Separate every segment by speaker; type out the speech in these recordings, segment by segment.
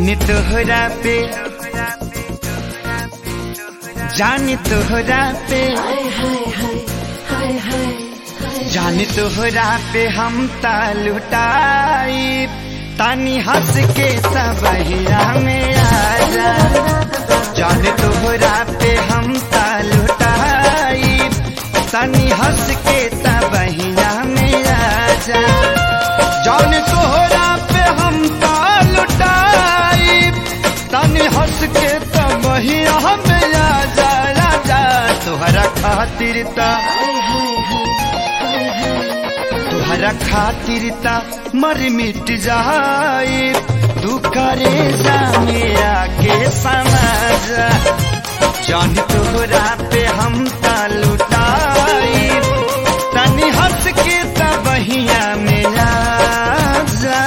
Speaker 1: जाने तोहरा पे जाने तोहरा पे
Speaker 2: हाय हाय हाय हाय हाय
Speaker 1: जाने तोहरा पे हम तालुटाई तानी हंस के सबहिया में आजा जाने तोहरा पे हम तालुटाई तानी हंस के सबहिया में आजा जाने तोहरा पे हम तालुटाई तानी हंस के सबहिया में आजा राजा तोहरा खातिर ता तुहरा खातिर ता मर मिट जाए तू करे जा मेरा के समझ जान तोहरा पे हम ता लुटाई तनी हंस के ता बहिया मिला जा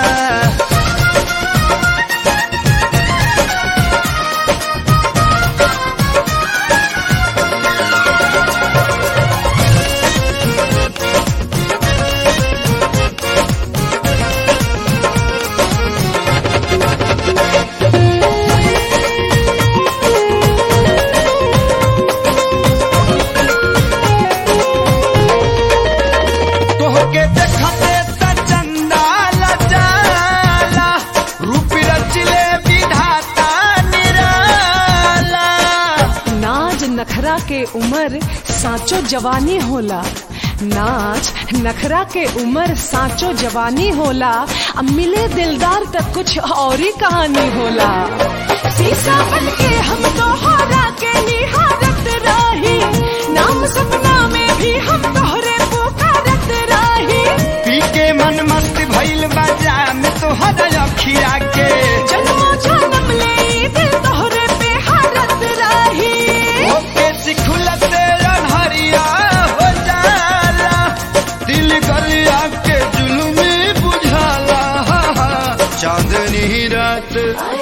Speaker 1: तोहके देखते त चंदाल जाला रूप रचले विधाता निराला
Speaker 2: नाज नखरा के उमर साचो जवानी होला नाच नखरा के उमर साचो जवानी होला अब मिले दिलदार तक कुछ और ही कहानी होला शीशा बन के हम तोहरा के निहारत रही नाम सपना में भी हम तोहरे पुकारत रही
Speaker 1: पी के मन मस्त भइल बाजा में तोहरा अखिया के
Speaker 2: जन्मों जन्म ले ई दिल तोहरे पे हारत रही
Speaker 1: ओके सिखुलते अनहरिया हो जाला दिल गलिया के जुलुमी बुझाला चांदनी रात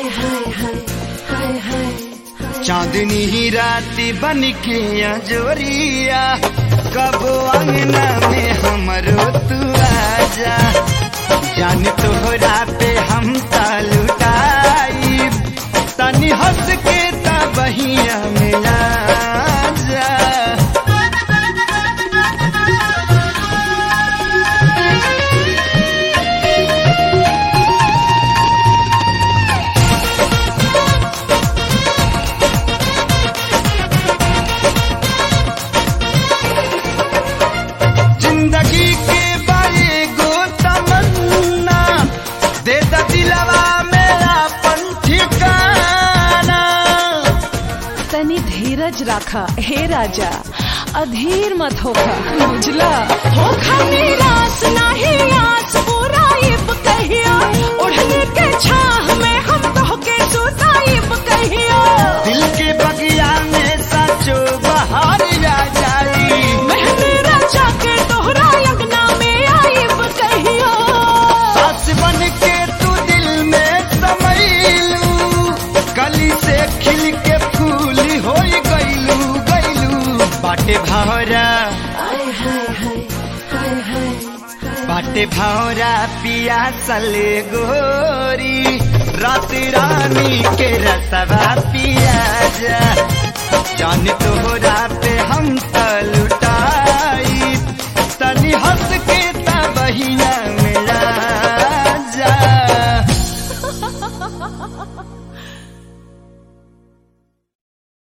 Speaker 1: चांदनी ही राती बन के अजोरिया कब अंगना में हमरो तू आजा जान तोहरा पे हम तालुटाई तनी हंस के ता बहिया मिला जा जिंदगी के बारे गो तमन्ना दे द दिलवा मेरा ठिकाना
Speaker 2: तनी धीरज राखा हे राजा अधीर मत होखा बुझला होखा निराश नाही आस बुराइब कहिया ओढ़ने के छाह में हम तोहके सुताइब कहिया
Speaker 1: दिल के बगिया में सचो बहार आ जाई
Speaker 2: महने राजा के तोहरा अंगना में आइब कहिया
Speaker 1: सास बन के तू दिल में समैलू कली से खिल के फूल हो गईलू गईलू बाटे भौरा बाटे भौरा पिया सले गोरी रात रानी के रसवा पिया जा जान तोहरा